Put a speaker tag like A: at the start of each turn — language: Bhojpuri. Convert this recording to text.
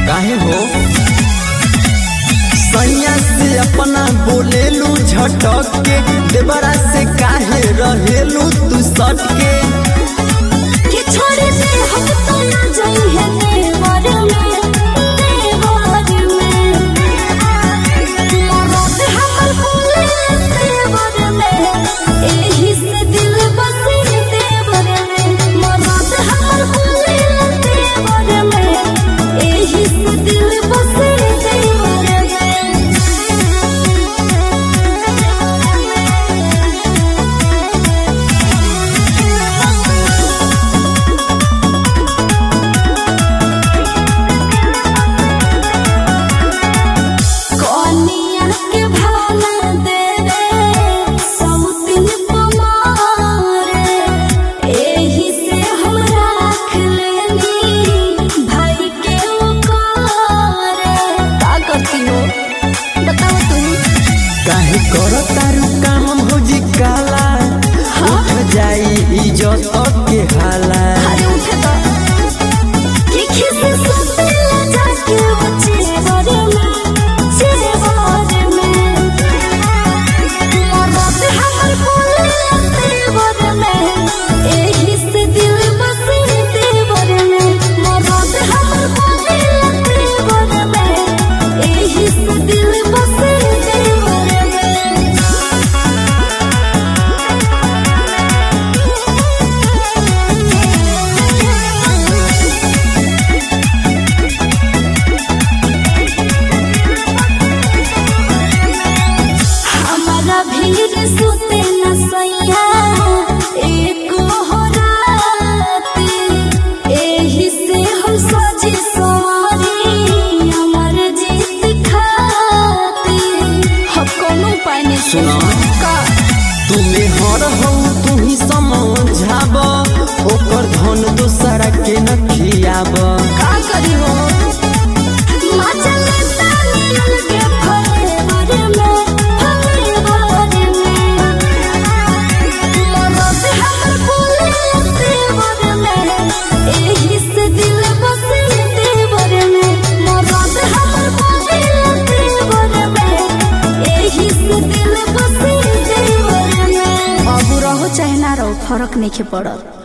A: काहे हो सैया से अपना बोलेलू झटक के देवरा से काहे रहेलू तू सट के
B: कि छोड़ दे हम तो ना जाइए देवर में देवर में मरद हमर बोले देवर में एही से दिल बसे देवर में मरद हमर बोले देवर में एही से दिल बसे कनिया के भाला दे रे सौतिन पमारे एही से हम राख लेनी भाई के ओकारे का करती हो बताओ तुम
A: काहे कर तारू काम भौजी काला उठ जाई इज्जत के हाला
B: अरे उठे तो कि किसी सुतेला जाके वो चेवर में चेवर में मरद हमर बोले तेवर में एही से दिल बसे तेवर में मरद हमर बोले तेवर में एही से दिल बसे तेवर में हमारा भीड़ सुते न सैया एक हो रात एही से हम सजी सवारी हमर जीत खाती हम कोनो उपाय नहीं
A: सुना।
B: का
A: तुम्हें हर हो तू ही समझाब ओकर धन दोसरा के न खियाब
B: का करी हो माचल तानियल के फरेवर में फरेवर में मरद हमर बोले तेवर में एही से दिल बसे तेवर में मरद हमर बोले तेवर में एही से दिल बसे तेवर में अब रहो चाहे ना रहो फर्क नहीं के पड़त